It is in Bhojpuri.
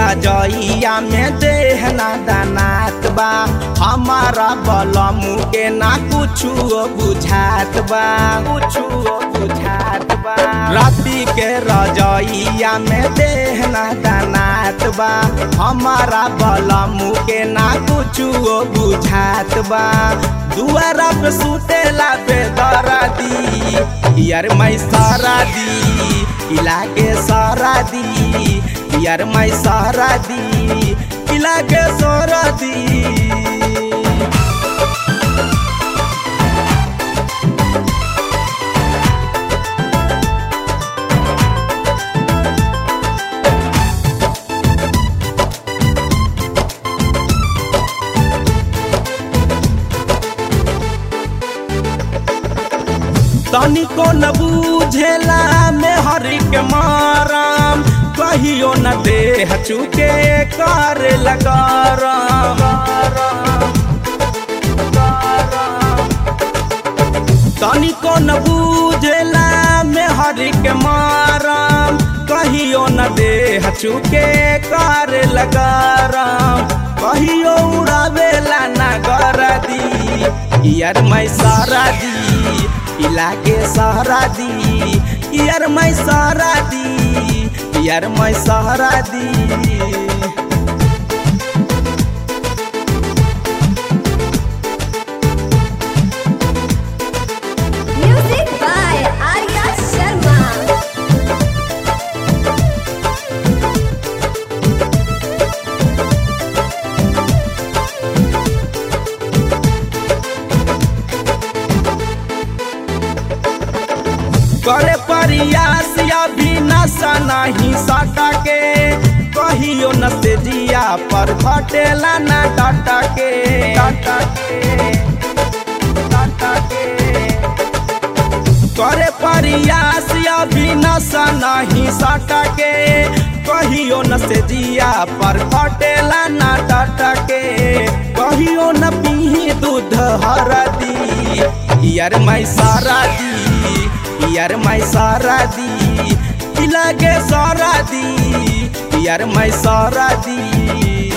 रजइया में देहना दानात बा हमारा बलमू के ना कुछु बुझात बा कुछु बुझात बा राती के रजइया में देहना दानात बा हमारा बलमू के ना कुछु बुझात बा दुआरा पे सुतेला बेदरा दी यार मैं सारा दी इलाके सारा दी यार मैं सारा दी इलाके सारा दी तनिको न बूझेला में हरि के माराम कहियो न देह चुके कर लगाराम तनिको न बूझेला में हरि के माराम कहियो न देह चुके कर लगाराम कहियो उड़ावेला न कर दी यार मैं सारा दी इलाके सहारा दी यार मैं सहारा दी यार मैं सहारा दी Music by Arya Sharma. करे प्रयास या भी नशा नहीं सटा के कहियो न से जिया पर घटेला न डाटा के डाटा के डाटा के करे प्रयास या भी नशा नहीं सटा के कहियो न से जिया पर घटेला न डाटा के कहियो न पी दूध हरदी यार मैं सारा दी यार मैं सारा दी लगे सारा दी यार मैं सारा दी